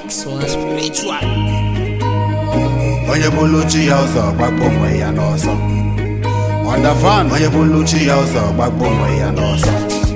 Excellent spiritual. onye bụlụ chi ya ụzọ gbagbo onwe ya n'ọsọ ọndafan onye bụlụ chi ya ụzọ gbagbo onwe ya n'ọsọ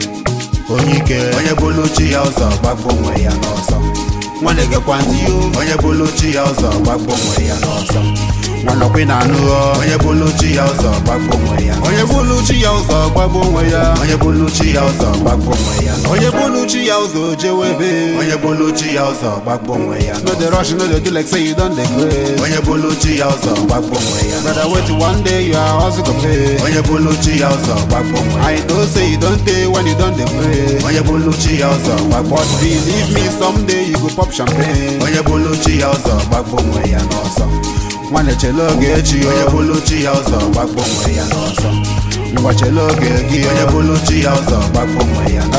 onye ike onye bụlụ chi ya ụzọ gbagbo onwe ya n'ọsọ nwanne gekwa ntị yo onye bụlụ chi ya ụzọ gbagbo onwe ya n'ọsọ nwanọkwi na anụ onye bụlụ chi ya ụzọ gbagbo onwe ya onye bụlụ chi ya ụzọ gbagbo onwe ya onye bụlụ chi ya ụzọ gbagbo onwe ya onye bụlụ chi ya ụzọ jewebe onye bụlụ chi ya ụzọ gbagbo onwe ya no dey rush no dey do like say you don dey craze onye bụlụ chi ya ụzọ gbagbo onwe ya brother wait one day you are also go pay onye bụlụ chi ya ụzọ gbagbo onwe ya i know say you don dey when you don dey pray onye bụlụ chi ya ụzọ gbagbo but believe me someday you go pop champagne onye bụlụ chi ya ụzọ gbagbo onwe ya n'ọsọ nwanne chele oge echi onye bụlụ chi ya ụzọ gbagbo onwe ya n'ọsọ ngwa chele oge gị onye bụlụ chi ya ụzọ gbagbo onwe ya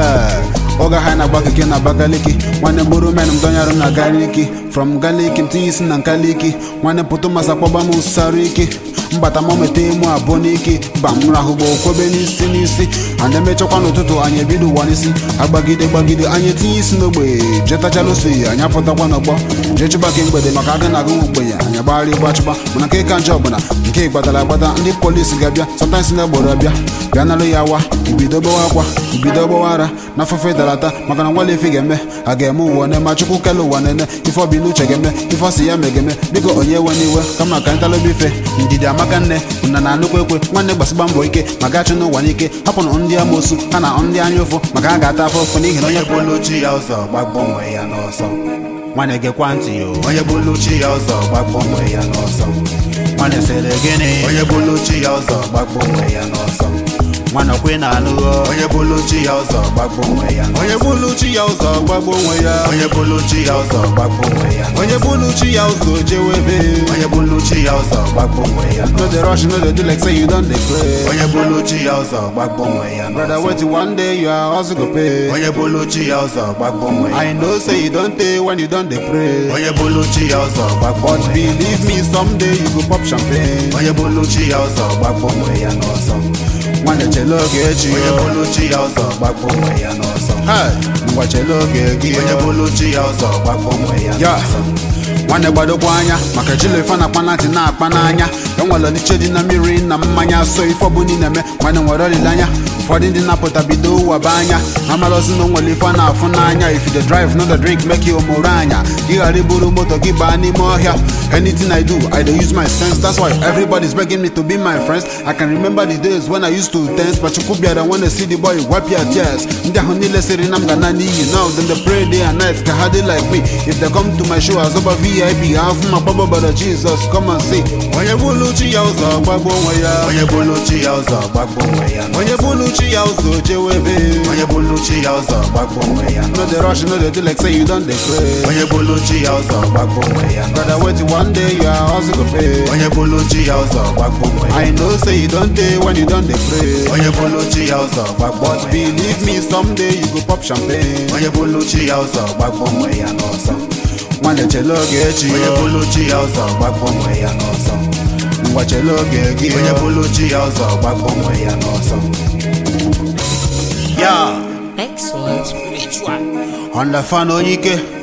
oge ha na-agba keke na abakaliki nwanne bụrụ men m dọnyere na gariki from galiki m tinye isi na nkaliki nwanne pụtụ masa kpọba m usara iki mbata m meta emu abụọ n'ike ba m rahụgbo kwobe n'isi n'isi ana emechakwa n'ụtụtụ anyị ebido ụwa n'isi agbagide gbagide anyị etinye isi n'ogbe jetachalụsi anyị apụtakwa n'ọgbọ jee chụbake mgbede maka aga na agụ ogbenye anyị agbagharị gbachụba mana nke ka nje ọbụla nke gbadara agbada ndị polisi ga-abịa sọtansị na egboro abịa bịa nalụ ya wa ibido gbawa akwa ibido gbawa ara na afụfe dara ata maka na nwale ife ga-eme a ga-eme ụwa nema chukwu kele ụwa nene ife ọbi n'uche ga-eme ife ọsị ya megeme biko onye ewe n'iwe kama ka anyị talụba ife ndidi amaka nne na na anụkwu ekwe nwanne gbasịgba mbọ ike maka achụ n'ụwa n'ike hapụrụ ndị amoosu ha na ndị anya ụfụ maka a ga-ata afọ ụfụ n'ihi na onye bụlụ chi ya ụzọ gbagbo onwe ya n'ọsọ nwanne gekwa ntị yo onye bụlụ chi ya ụzọ gbagbo onwe ya n'ọsọ nwanne sịrị gịnị onye bụlụ chi ya ụzọ gbagbo onwe ya n'ọsọ nwanne kwe na anụ onye bụlụ chi ya ụzọ gbagbo onwe ya onye bụlụ chi ya ụzọ gbagbo onwe ya onye bụlụ chi ya ụzọ gbagbo onwe ya onye bụlụ chi ya ụzọ jewebe onye bụlụ chi ya ụzọ gbagbo onwe ya no dey rush no dey do like say you don dey pray onye bụlụ chi ya ụzọ gbagbo onwe ya brother wait one day you are also go pay onye bụlụ chi ya ụzọ gbagbo onwe ya i know say you don dey when you don dey pray onye bụlụ chi ya ụzọ gbagbo but believe me someday you go pop champagne onye bụlụ chi ya ụzọ gbagbo onwe ya n'ọsọ nwanne chele oge echi onye bụlụ chi ya ụzọ gbagbo onwe ya n'ọsọ ngwa chele oge gị onye bụlụ chi ya ụzọ gbagbo onwe ya n'ọsọ nwanne gbadokwa anya maka jilefe na-akpa na ntị na-akpa n'anya enwere ọdịche dị na mmiri na mmanya so ife ọbụla ị na-eme nwanne nwere olileanya ụfọdụ ndị na-apụta bido ụwaba anya amalọzi na onwere ife a na-afụ n'anya if you dey drive no dey drink make you omoro anya gị ghara iburu moto gị baa n'ime ọhịa anything i do i dey use my sense that's why everybody's begging me to be my friends i can remember the days when i used to dance but chukwu bịara when I see the boy wipe your tears ndị ahụ niile sịrị na m ga na n'iyi now then they pray day and night ka ha dị like me if they come to my show azọba vip ha afụ ma kpọbọ bara jesus come and see onye bụlụ chi ya ụzọ gbagbo onwe ya onye bụlụ chi ya ụzọ gbagbo onwe ya onye bụlụ chi ya ụzọ jewebe onye bụlụ chi ya ụzọ gbagbo onwe ya no dey rush no dey do like say you don dey pray onye bụlụ chi ya ụzọ gbagbo onwe ya brother wait one day you are also go pay onye bụlụ chi ya ụzọ gbagbo onwe ya i know say you don dey when you don dey pray onye bụlụ chi ya ụzọ gbagbo but believe me someday you go pop champagne onye bụlụ chi ya ụzọ gbagbo onwe ya n'ọsọ nwanne chele oge echi onye bụlụ chi ya ụzọ gbagbo onwe ya n'ọsọ ngwa chele oge gị onye bụlụ chi ya ụzọ gbagbo onwe ya n'ọsọ ya Excellent spiritual. ọndafan onye ike